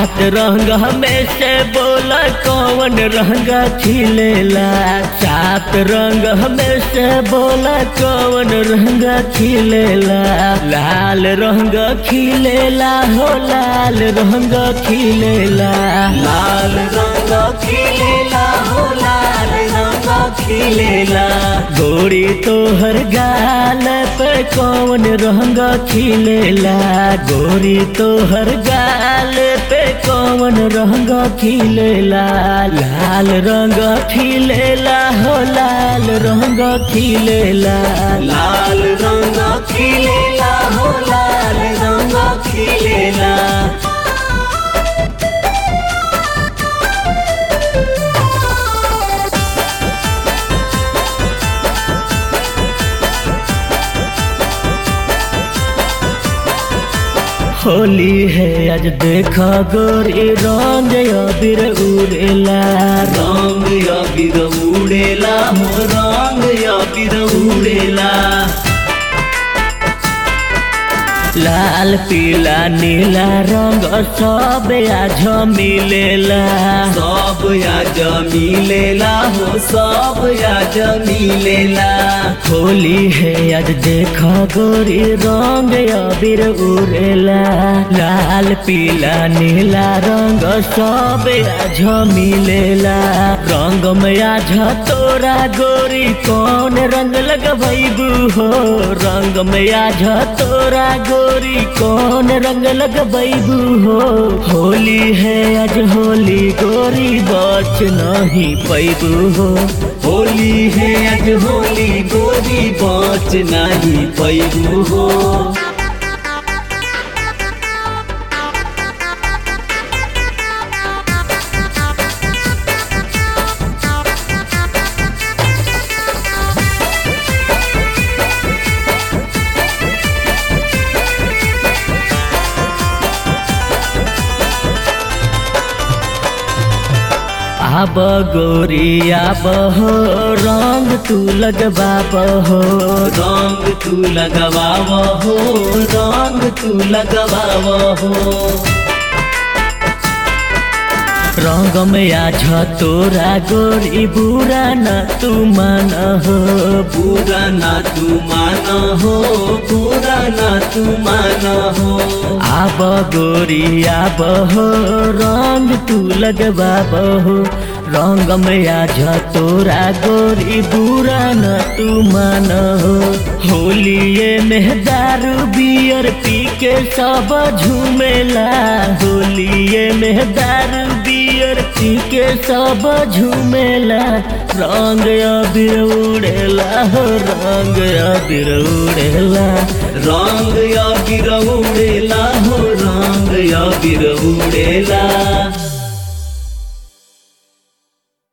सात रंग में से बोला कौन रंग खिलेला सात रंग में से बोला कौन रंग खिलेला लाल रंग खिलेला हो लाल रंग खिलेला लाल रंग खिलेला हो लाल रंग खिलेला गोरी तोहर गाल पे कौन रंग खिलेला गोरी तोहर गाल पे कौन रंग खिलेला लाल रंग खिलेला हो लाल रंग खिलेला लाल रंग खिलेला हो लाल रंग खिलेला होली है आज देखा गोरी रंग अबीर उड़ेला रंग अबीर उड़ेला हो रंग अबीर उड़ेला लाल पीला नीला रंग सब आज मिलेला सब आज मिलेला हो सब आज मिलेला होली है आज देखा गोरी रंग अबीर उड़ेला लाल पीला नीला रंग सब आज मिलेला रंग में आज तोरा गोरी कौन रंग लगबैबू हो रंग में आज तोरा गोरी कौन रंग लगबैबू हो होली है आज होली गोरी बच नहीं पैबू हो होली है आज होली गोरी बच नहीं पैबू हो आब गोरी आब हो रंग तू लगबाब हो रंग तू लगवाव हो रंग तू लगवाव हो रंग में आज तोरा गोरी बुरा न तू मान हो पूरा ना तू मान हो पूरा ना तू मान हो आब गोरी आब हो रंग तू लगबाब हो रंग में आज तोरा गोरी बुरा न तू मान हो होलिए में दारू बियर पी के सब झूमेला होलिए में दारू बियर पी के सब झूमेला रंग अबीर उड़ेला हो रंग अबीर उड़ेला रंग अबीर उड़ेला हो रंग अबीर उड़ेला